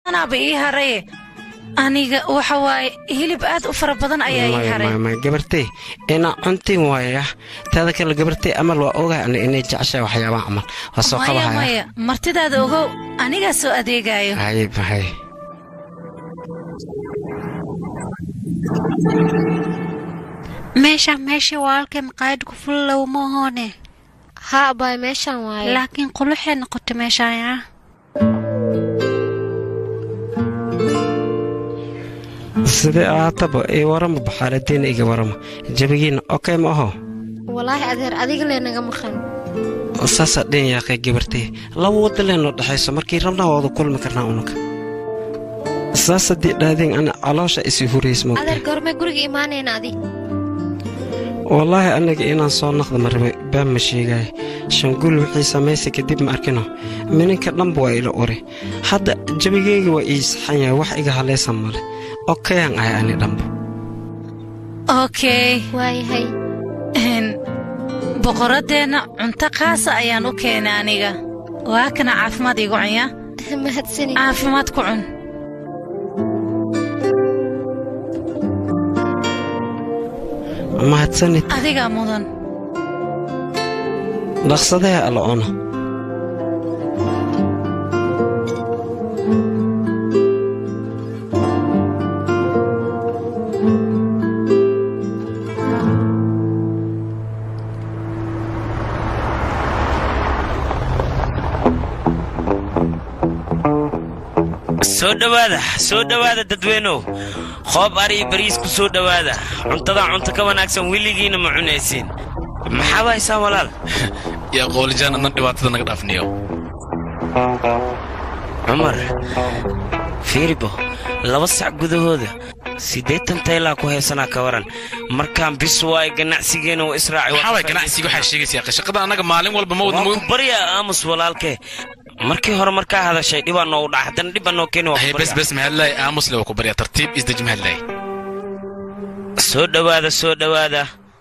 anaaba ii haraye aniga waxa waaye hilib aad u fara badan ayaa ii haray maya gabartay inaa cuntiin waaya taada kale gabartay amal waa ogahay ani inay jeceshahay waxyaabaha camal waa soo maya qabahaya maya martidaada ogow anigaa soo adeegaayo hay hay meeshaan meeshii walaalkay maqaayad ku fulilow ma ahoone haa abaay meeshaan waaye laakiin quluxay noqotay meeshaan yaa sidee ahaataba ii warama baxaaladiina iga warama jabigiina okey ma aho walaahi adeer adiga lee naga maqan saasaa dhin yaaqay gabartay laba wadda leenoo dhexayso markii rabnaa waadu kulmi karnaa unuka saas haddii dhaadeen ana caloosha isii hurays adeer moogtay goormee guriga imaanayna adi wallaahi aniga inaan soo naqda ma rabay baan ma sheegaya shanguul wixii samaysay kadib ma arkino mininka dhanba waa ila uri hadda jabigeyga waa ii saxan yahay wax iga halaysan male okayaan ahay ani dhanba okey waayahay Een, boqoraddeenna cunto qaasa ayaan u keenay aniga waa kana caafimaad iigu cunya mahadsani caafimaad ku cun mahadsanid adigaa mudan dhaqsadee alla cuno soo dhowaada soo dhowaada dadweynow qoob ari iyo bariis ku soo dhowaada cuntadaa cunto ka wanaagsan weligiina ma cunaysiin maxaad haysaa walaal yaa qoolijaan anna dhibaatada naga dhaafniyo cumar fiiribo laba sac gudahooda siddeetan taylaa ku haysanaa ka waran markaan bis waayo ganacsigeena u israaci maxaa waay ganacsiga waxaa sheegaysaa shaqada annaga maalin walba ma wadno waan ku baryaa aamus walaalkee markii hore markaa hadashay dhibaa noogu dhaca haddana dhibaa noo keeni waan hay ku bes baryaa bes mahadlaay aamus le waa ku baryaa tartiib isdeji mahadlaay soo dhowaada soo dhowaada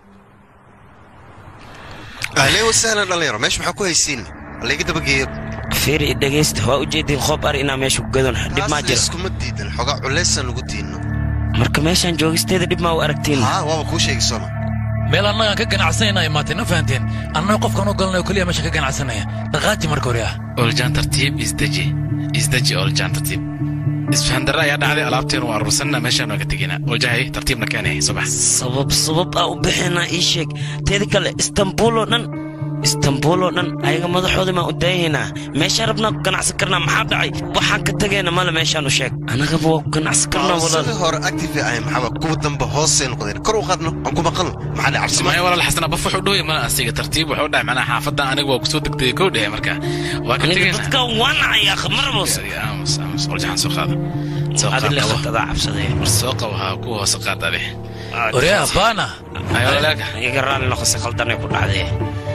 ahleen wasahlan dhallinyaro meesha maxaa ku haysiin hallayga dabageeyo fiiri dhegaysta waa ujeedin qoob ari inaa meesha ku gadon dhib maa taasna jiro iskuma diidan xogaa culaysaan ugu diinno marka meeshaan joogisteeda dhib maa u aragtiin haa waaba kuu sheegi soma meel annagaan ka ganacsanayna imaateen ma fahanteen annaga qofkaan u galnay oo keliya meesha ka ganacsanaya dhaqaaji marka hore ah oljaan tartiib isdeji isdeji oljaan tartiib isfahandarra ayaa dhacday alaabteenu waa aruursanna meeshaan waa ka teginaa oljahay tartiibna keenay subax sabab sabab aa u bixinaa ii sheeg teeda kale istanbuul oo dhan istanbuul oo dhan ayaga madaxooda maan u daayahaynaa meeshaan rabnaa ku ganacsan karnaa maxaa dhacay waxaan ka tagayna male meeshaan u sheeg annagaba waa ku ganacsan karnaa walaal sidii hore active ahay maxaba kuwa dambe hoosay noqdeen kor u qaadno aan ku maqalno maxaa dhe cabsi maya walaal xasan abaf wuxuu dhowya mana asiga tartiib wuxuu dhahay macnaha xaafadda aniga waa kusoo degdegay kow dhehe marka waa ka aniga tegaynaa dadka waa nacayaa khamarabos aamus aamus oljaxan soo qaada soo qaad adile qabo khatadaa cabsaday war soo qabo haa ku hoose qaad ade oryaa baana ayo walaalka iga raalli noqose khaldanay ku dhacday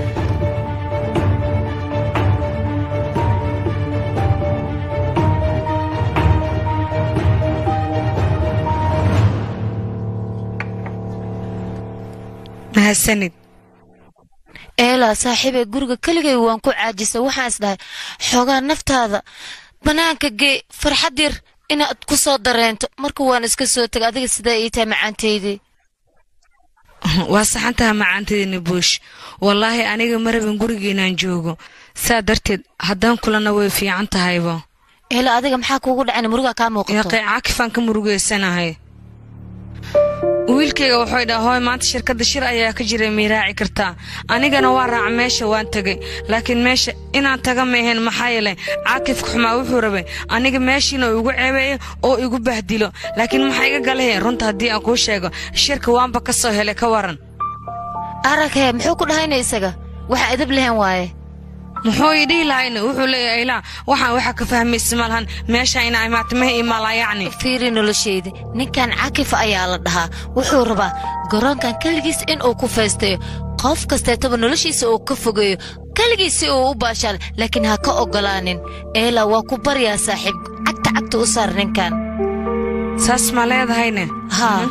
mahadsanid eelaa saaxiibee guriga keligay waan ku caajisay waxaan is dhahay xoogaa naftaada bannaanka gee farxad yar inaad ku soo dareento marka waan iska soo tegay adiga sidaa ii tahay macaantaydii waa saxantaha macaanteedina buush wallaahi aniga ma rabin gurigiinaan joogo saa darteed haddaan kulana way fiican tahayba eela adiga maxaa kuugu dhacayna murugaa kaa muuqato yaqay caakifaan ka murugeysanahay wiilkayga wuxuu dhaha hooy maanta shirkadda shir ayaa ka jiray miiraaci kartaa anigana waa raaca meesha waan tegay laakiin meesha inaan taga maaheen maxaa yeelay caakifka xumaa wuxuu rabay aniga meeshiina uu igu ceebeeyo oo igu bahdilo laakiin maxaa iga galaheen runta haddii aan kuu sheego shirka waanba ka soo helay ka waran araghe muxuu ku dhahayna isaga waxa edab lehen waaye muxuu ii dhihi lahayna wuxuu leeyahay ilaa waxaan waxa ka fahmaysa malahan meesha ina imaatimaha imaala yacni fiiri noloshayda ninkan cakifa ayaa la dhahaa wuxuu rabaa garoonkan keligiis in uu ku faystayo qof kasteetaba noloshiisa uu ka fogeeyo keligiisi uu u baashaal laakiin ha ka oggolaanin eela waa ku baryaa saaxiib cagta cagta u saar ninkan saas ma leedahayne haa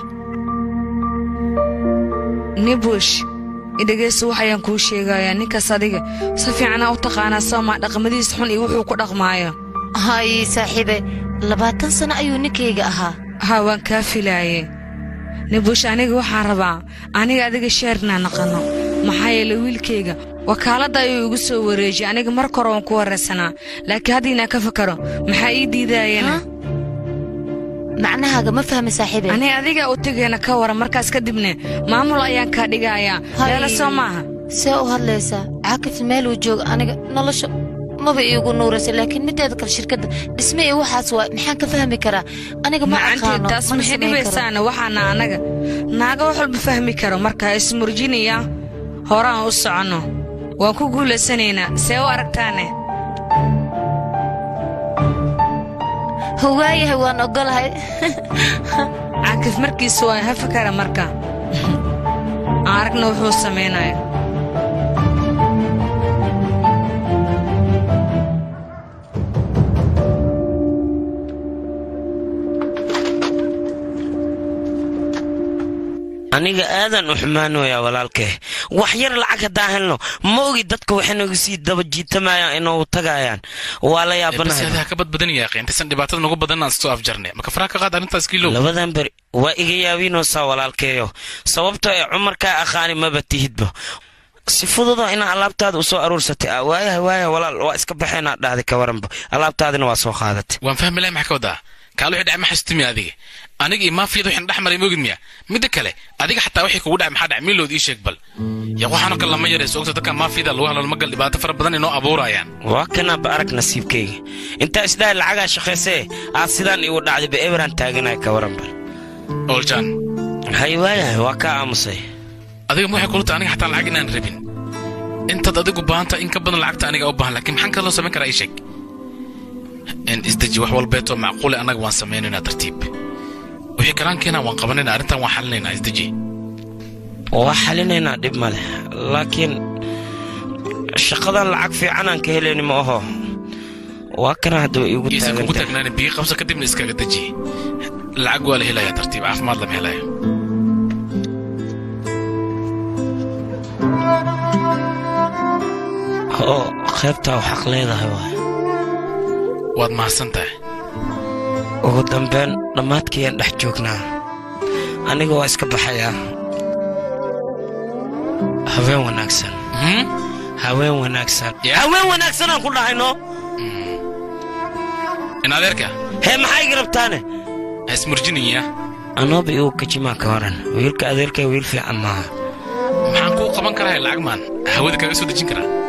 nibush idhegeyso waxayaan kuu sheegayaa ninkaas adiga si fiicanaa u taqaanaa soomaa dhaqmadiis xun iyo wuxuu ku dhaqmaayo hay saaxiibe labaatan sano ayuu ninkayga ahaa ha waan kaa filaaye nibuush aniga waxaan rabaa aniga adiga sheernaa naqanno maxaa yeele wiilkayga wakaaladda ayuu igu soo wareejiyey aniga marka hore waan ku waraysanaa laakiin hadda inaan ka fakaro maxaa ii diidaayana macnahaaga ma fahmi saaxiibe aniga adiga u tegayna ka waran markaas kadibne maamul ayaan kaa dhigayaa leela soo maaha see u hadlaysaa caakif meeluu jooga aniga nolosha maba iigu nuuraysa laakiin mideeda kale shirkadda dhisme iyo waxaas waa maxaan ka fahmi karaa aniga ma macantii aqaano taas mana maxay samayn karo. dhibaysaana waxaana annaga naaga wax walba fahmi karo marka ismurjinaya horaan u soconno waan ku guulaysanaynaa see u aragtaane waayahay waan ogolahay caakif markiisa waa ha fakara marka aan aragna wuxuu samaynayo aniga aadan u xumaanoyaa walaalkee wax yar lacag haddaan helno ma ogi dadka waxay nagu sii daba jiitamayaan inuu tagayaan waa la bas yaabanahay adaa ka badbadan yaaqi intaysan dhibaatada nagu badan aan soo afjarnay maka faraha ka qaad arrintaas kiilow labadan beri waa iga yaabinoosaa walaalkeeyo sababtoo ee cumarkaa aqaani maba tihidba si fududo inaa alaabtaada u soo aruursatay ah waayaha waayaha walaal waa iska baxeenaa dhahday ka waranba alaabtaadina waa soo qaadatay waan fahmi lahay maxaa ka wadaa kaal wixii dhacay ma xasutimi adiga aniga iyo maafiyada waxaan dhex maray moogid miya midda kale adiga xataa wixii kugu dhacay maxaa dhacay miilood ii sheeg bal ya waxaanoo kale lama yarayso ogta dadka maafiyada lagu hadlo magal dhibaato fara badan inoo abuurayaan waa kanaaba arag nasiibkayga intaa isdhahay lacagaa shaqaysee aad sidaan igu dhacday ba eberaan taaganaya ka waranba oljan hay waayahay waa kaa aamusay adiga ma waxay kula tahay aniga xataa lacag inaan rabin intaad adigu baahanta in ka badan lacagta aniga u baahan laakiin maxaan kaloo samayn karaa ii sheeg in isdeji wax walbeetoo macquule annaga waan samaynaynaa tartiib wixii kalaan keenaa waan qabanaynaa arrintan waan xalinaynaa isdeji waa xalinaynaa dhib male laakiin shaqadan lacag fiicanaan ka helayni ma aho waa kana haddaba iigu iisan kugu taagantahay taagnaani biyo qabsa kadibna iskaga deji lacag waa la helayaa tartiib caafimaad lama helayo oo qaybtaa u xaq leedahay waay waad mahadsan tahay ugu dambeyn dhammaadkayaan dhex joognaa aniga waa iska baxayaa haween wanaagsan Hmm? haween wanaagsan Ya. haween wanaagsan aan ku dhahayno in adeerka hee maxaa igi rabtaane ha ismurjinaya anooba igu kajimaa ka waran wiilka adeerkay wiil fiican maaha maxaan kuu qaban karaa lacag maan hawada kaga soo dejin karaa